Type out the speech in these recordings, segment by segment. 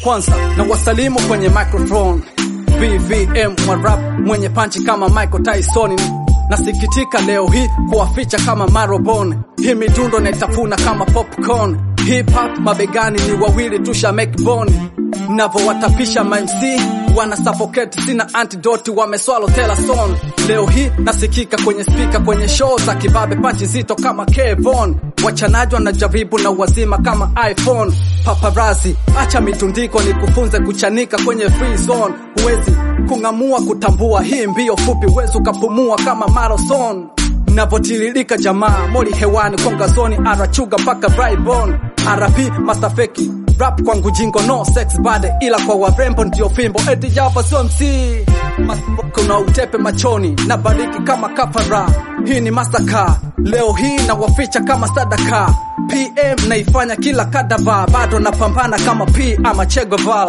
kwanza na wasalimu kwenye microphone VVM wa rap mwenye panchi kama Michael Tyson. Nasikitika leo hii kuwaficha kama Marobon, hii midundo naitafuna kama popcorn. Hip hop mabegani ni wawili tusha make bone, navowatapisha mamc wana suffocate, sina antidote, wameswalo tela son. Leo hii nasikika kwenye spika kwenye show za kibabe, panchi nzito kama Kevon, wachanaji wanajaribu na wazima kama iPhone. Paparazi, acha mitundiko ni kufunze kuchanika kwenye free zone, huwezi kung'amua kutambua hii mbio fupi, huwezi ukapumua kama marathon navotiririka jamaa moli hewani kongazoni arachuga mpaka bribon rp mastafeki rap kwangu jingo no sex bade ila kwa warembo ndio fimbo eti java sio mc kuna utepe machoni na bariki kama kafara hii ni masaka leo hii na waficha kama sadaka pm naifanya kila kadaba bado napambana kama p ama chegovala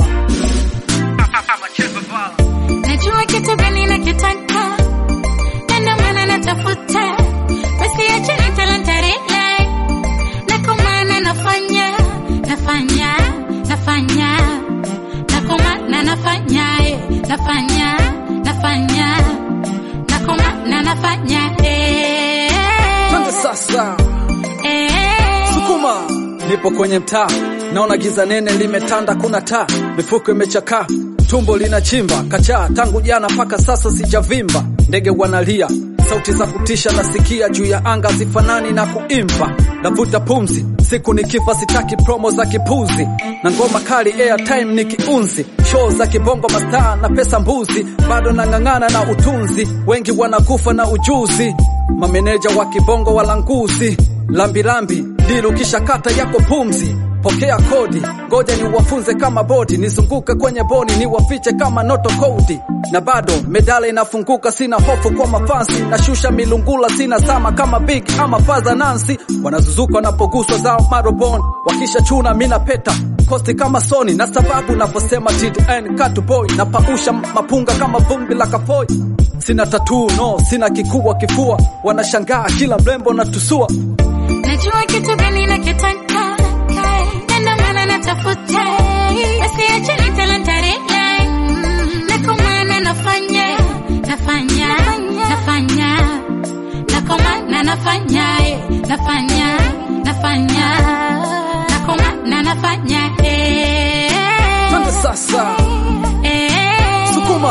Najua kitu gani nakitaka, na ndio maana natafuta. Basi acha nitalantarile, na kwa maana nafanya, nafanya, nafanya, na kwa maana nafanya, eh, nafanya, nafanya, na kwa maana nafanya, eh, Twende sasa eh. sukuma nipo kwenye mtaa naona giza nene limetanda kuna taa mifuko imechakaa tumbo linachimba kachaa tangu jana mpaka sasa sijavimba ndege wanalia sauti za kutisha nasikia juu ya anga zifanani na kuimba navuta pumzi siku nikifa sitaki promo za kipuzi na ngoma kali airtime ni kiunzi show za kibongo mastaa na pesa mbuzi bado nang'ang'ana na utunzi wengi wanakufa na ujuzi mameneja wa kibongo walanguzi lambilambi dilu kisha kata yako pumzi pokea kodi ngoja ni wafunze kama bodi nizunguke kwenye boni ni wafiche kama noto kodi na bado medala inafunguka sina hofu kwa mafansi nashusha milungula sina zama kama big ama faza nansi wanazuzuka wanapoguswa zao marobon wakisha chuna mina peta kosti kama soni na sababu naposema TDN katu boy napausha mapunga kama vumbi la kafoi sina tatuu no sina kikubwa kifua wanashangaa kila mrembo na tusua Najua kitu gani nakitaka, na ndio maana natafuta. Basi acha nitalantarile, na kwa maana nafanya, nafanya, nafanya, na kwa maana nafanya, eh, nafanya, nafanya, na kwa maana nafanya, eh. twende sasa Eh. sukuma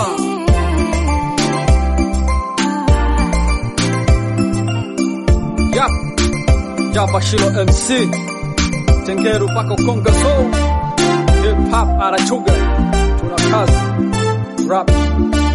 Yap. Java Shilo MC Tengeru pako Konga Soul Hip Hop Arachuga Tuna kazi Rap